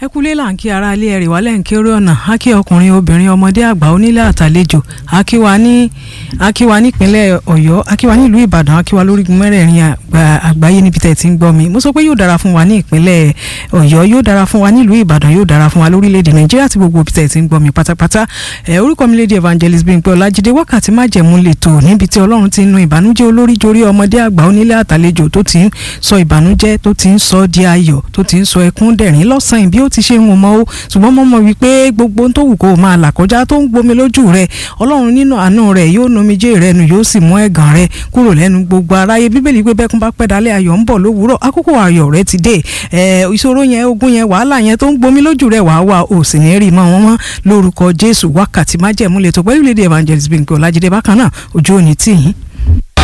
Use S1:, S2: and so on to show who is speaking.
S1: ẹ kúlé là ń kí ara ilé ẹrì wálẹ̀ ń kéré ọ̀nà á kí ọkùnrin obìnrin ọmọdé àgbà onílé àtàlejò á kí wa ní á kí wa nípínlẹ̀ ọ̀yọ́ á kí wa nílùú ìbàdàn á kí wa lórígun mẹ́rẹ̀ẹ̀rin àgbáyé níbi tẹ̀ tí ń gbọ́ mi mo sọ pé yóò dára fún wa ní ìpínlẹ̀ ọ̀yọ́ yóò dára fún wa nílùú ìbàdàn yóò dára fún wa lórílẹ̀‐èdè nàìjíríà àti gbogbo ibi tẹ̀ tí ń gbọ́ mi pátápátá ẹ orúkọ mi lédi evangelist Bímpé Ọlájídé wákàtí májẹ̀mú lè tò níbi tí ọlọ́run ti ń nu ìbànújẹ́ olórí jorí ọmọdé àgbà onílé àtàlejò tó ti ń sọ ìbànújẹ́ tó ti ń sọ di ayọ̀ tó ti ń sọ ẹkún dẹ̀rín lọ́sàn-án bí ó ti ṣe ń wọ́n mọ́ ó ṣùgbọ́n mo mọ̀ wípé gbogbo tó wù kó o máa là kọjá tó ń gbomi lójú rẹ ọlọ́run nínú àánú rẹ yóò nomijé rẹ nù yóò sì mú ẹ̀gàn rẹ kúrò lẹ́nu gbogbo aráyé bíbélì pé bẹ́kún bá pẹ́ dalẹ́ ayọ̀ ń bọ̀ lówùúrọ̀ àkókò ayọ̀ rẹ ti dé ẹ ìṣòro yẹn ogun yẹn wàhálà yẹn tó ń gbomi lójú rẹ wàá wà ò sì ní rí mọ́ wọn mọ́ lórúkọ jésù wákàtí májẹ̀mú lè tó pẹ́lú lédè evangelist Bímpé Ọlájídé bákan náà ojú òní tì yín.